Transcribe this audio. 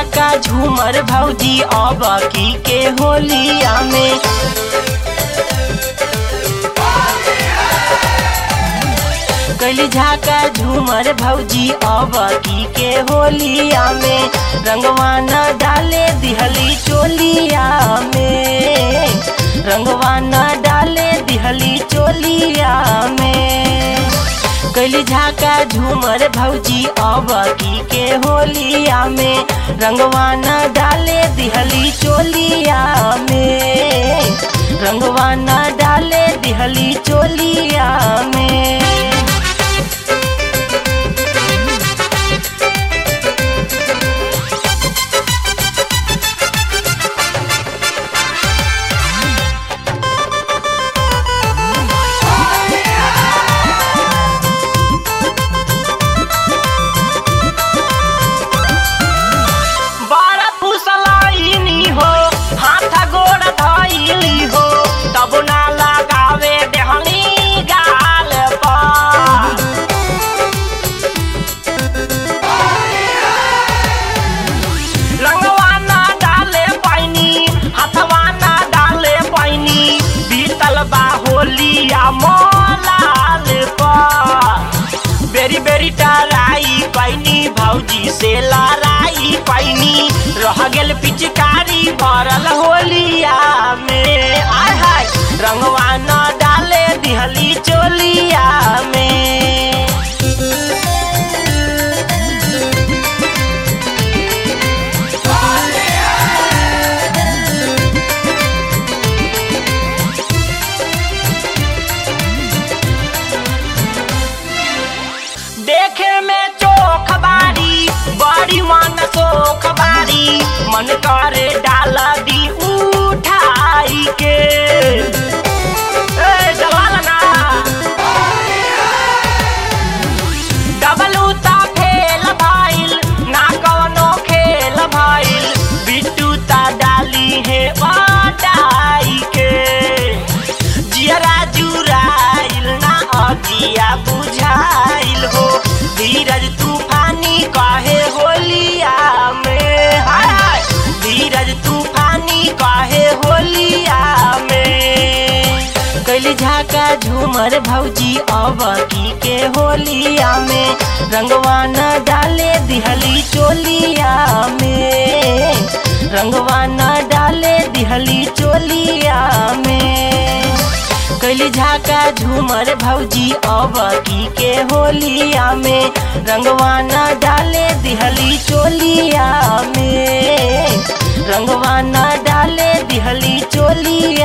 झाका झूमर भौजी अब की के होलिया में कैली झाका झूमर भौजी अब की के होलिया में रंगवा न डाले दिहली चोलिया में रंगवा न डाले दिहली चोलिया में कैली झाका झूमर भौजी अब की के होलिया में रंगवा न डाले दिहली चोलिया में रंगवा न डाले दिहली चोलिया में बारा फुसलाइनी हो हाथ गोड़ धइली हो तब ना लगावे देहनी गाल पर रंगवा ना डाले पैनी हथवा ना डाले पैनी बीतल बा होलिया मोलाल पर बेरी बेरी टराई पैनी भौजी से लड़ाई पैनी रह गेल पिचकारी भरल होलिया में आय हाय रंगवा न डाले दिहली चोलिया में देखे में चोख बारी बड़ी मन सोख बारी मन करे डाल दी उठाई के ए, जवाल ना डबलू ता फेल भइल ना कवनो खेल भइल बिट्टू ता डाली है वाटाई के जियरा जुराइल ना अगिया बुझाइल हो धीरज तूफानी कहे होलिया में हाय हाय धीरज तूफानी कहे होलिया में कैली झाका झूमर भौजी अब की के होलिया में रंगवा न डाले दिहली चोलिया में रंगवा न डाले दिहली चोलिया में कैली झाका झूमर भौजी अब की के होलिया में रंगवा न डाले दिहली चोलिया में रंगवा न डाले दिहली चोलिया